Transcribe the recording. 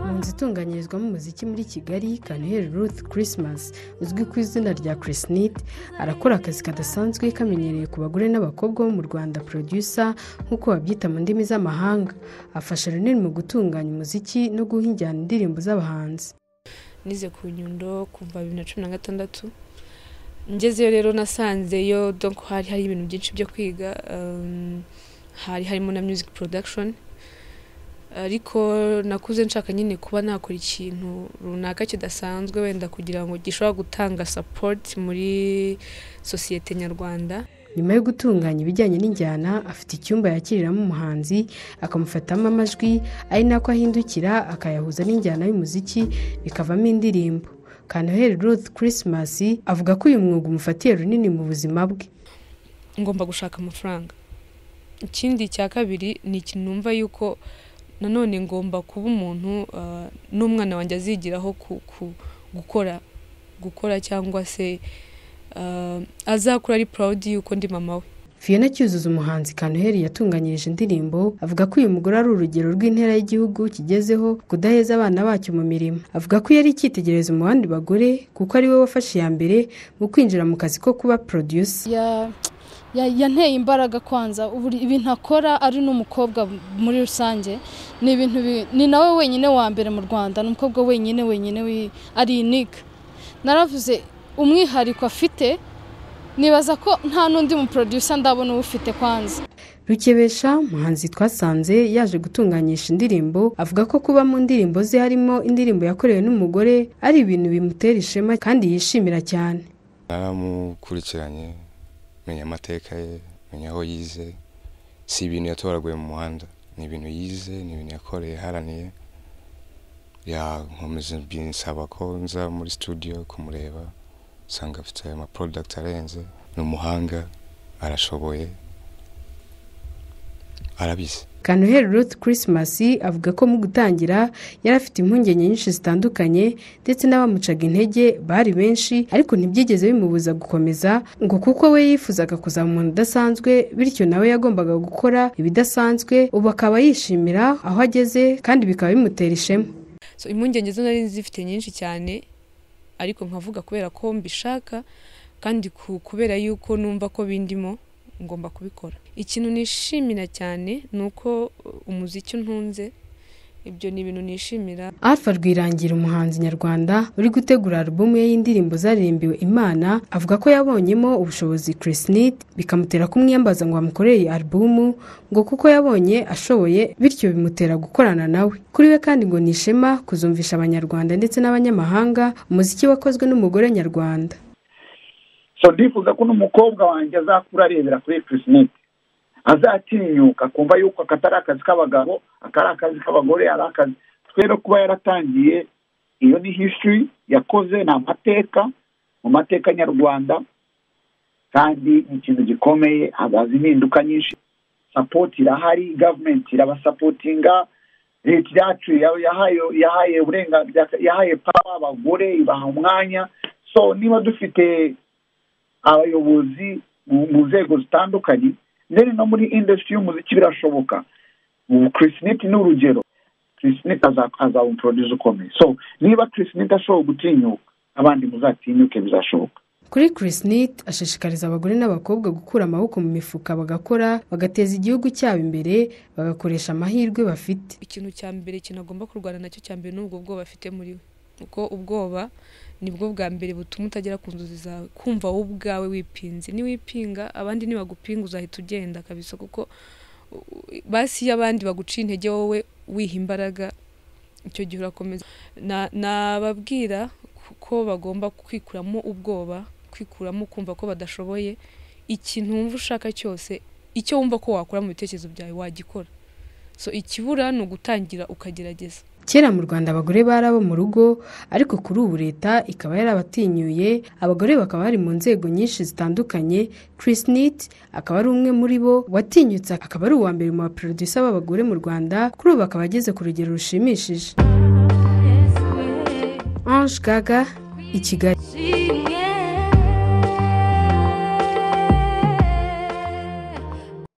ahatunganyirizwamo umuziki muri kigali kanuheli ruth christmas uzwi ku izina rya chris nit arakora akazi kadasanzwe kamenyereye ku bagore n'abakobwa bo mu rwanda producer nk'uko babyita mu ndimi z'amahanga afasha runini mu gutunganya umuziki no guha injyana indirimbo z'abahanzi nize ku nyundo kuva bibiri na cumi na gatandatu ngezeyo rero nasanzeyo donc hari hari ibintu byinshi byo kwiga um, hari harimo na music production ariko nakuze nshaka nyine kuba nakora ikintu runaka kidasanzwe wenda kugira ngo gishobora gutanga support muri sosiyete nyarwanda nyuma yo gutunganya ibijyanye n'injyana afite icyumba yakiriramo umuhanzi akamufatamo amajwi ari nako ahindukira akayahuza n'injyana y'umuziki bikavamo indirimbo kanoheli ruth christmas avuga ko uyu mwuga umufatiye runini mu buzima bwe ngomba gushaka amafaranga ikindi cya kabiri ni ikintu numva yuko nanone ngomba kuba umuntu ah, n'umwana wanjye azigiraho ku- ku- gukora gukora cyangwa se ah, azakura ari proud yuko ndi mama we fiona cyuzuzo umuhanzi kanoheli yatunganyirije indirimbo avuga ko uyu mugore ari urugero rw'intera y'igihugu kigezeho kudaheza abana bacyo mu mirimo avuga ko yari icyitegererezo mu bandi bagore kuko ari we wafashe iya mbere mu kwinjira mu kazi ko kuba producer ya- ya- yanteye imbaraga kwanza Buri- ibintu akora ari n'umukobwa muri rusange ni ibintu bi- ni nawe wenyine wa mbere mu rwanda ni umukobwa wenyine wenyine wi- ari unique naravuze umwihariko afite nibaza ko nta n'undi mu producer ndabona uwufite kwanza rukebesha muhanzi twasanze yaje gutunganyisha indirimbo avuga ko kuba mu ndirimbo ze harimo indirimbo yakorewe n'umugore ari ibintu bimutera ishema kandi yishimira cyane naramukurikiranye menya amateka ye menya aho yize si ibintu yatoraguye mu muhanda ni ibintu yize ni ibintu yakoreye yaharaniye yankomeza binsaba ko nza muri studio kumureba usanga afite ama product arenze ni umuhanga arashoboye arabizi kanoheli ruth christmas avuga ko mu gutangira yari afite impungenge nyinshi zitandukanye ndetse n'abamucaga intege bari benshi ariko ntibyigeze bimubuza gukomeza ngo kuko we yifuzaga kuzaba umuntu udasanzwe bityo nawe yagombaga gukora ibidasanzwe ubu akaba yishimira aho ageze kandi bikaba bimutera ishema so impungenge zo nari zifite nyinshi cyane ariko nkavuga kubera ko mbishaka kandi ku- kubera yuko numva ko bindimo ngomba kubikora ikintu nishimira cyane ni uko uh, umuziki ntunze ibyo ni ibintu nishimira alpha rwirangira umuhanzi nyarwanda uri gutegura alubumu ye y'indirimbo zaririmbiwe imana avuga ko yabonyemo ubushobozi chris Neat, bikamutera kumwiyambaza ngo bamukorere alubumu ngo kuko yabonye ashoboye bityo bimutera gukorana nawe kuri we kandi ngo ni ishema kuzumvisha abanyarwanda ndetse n'abanyamahanga umuziki wakozwe n'umugore nyarwanda so ndifuza ko n'umukobwa wanjye azakura arebera kuri ekwiti azatinyuka akumva yuko aka atari akazi k'abagabo aka ari akazi k'abagore ari akazi twe no kuba yaratangiye iyo ni history yakoze ni amateka mu mateka nyarwanda kandi ni ikintu gikomeye hazaza impinduka nyinshi sapoti irahari gavumenti irabasapotinga leta yacu ya- yahaye yahaye uburenganzira yahaye pawa abagore ibaha umwanya so niba dufite abayobozi mu mu nzego zitandukanye ndetse no muri industry y'umuziki birashoboka ubu kirisiniti ni urugero kirisiniti azaba umuproduzi ukomeye so niba kirisiniti ashobora gutinyuka abandi muzatinyuke bizashoboka kuri chris Neat ashishikariza abagore n'abakobwa gukura amaboko mu mifuka bagakora bagateza igihugu cyabo imbere bagakoresha amahirwe bafite ikintu cya mbere ikintu agomba kurwana nacyo cya mbere ni ubwo bwoba afite muri we kuko ubwoba nibwo bwa mbere butuma utagera ku nzozi zawe kumva wowe ubwawe wipinze niwipinga abandi nibagupinga uzahita ugenda kabisa kuko u- u- basi iyo abandi baguciye intege wowe wiha imbaraga icyo gihe urakomeza Na- nababwira ko bagomba kwikuramo ubwoba kwikuramo kumva ko badashoboye ikintu wumva ushaka cyose icyo wumva ko wakora mu bitekerezo byawe wagikora so ikibura ni ugutangira ukagerageza kera mu rwanda abagore bari abo mu rugo ariko kuri ubu leta ikaba yarabatinyuye abagore bakaba bari mu nzego nyinshi zitandukanye chris nit akaba ari umwe muri bo watinyutse akaba ari uwa mbere mu baproducer b'abagore mu rwanda kuri ubu akaba ageze ku rugero rushimishije ange gaga i kigali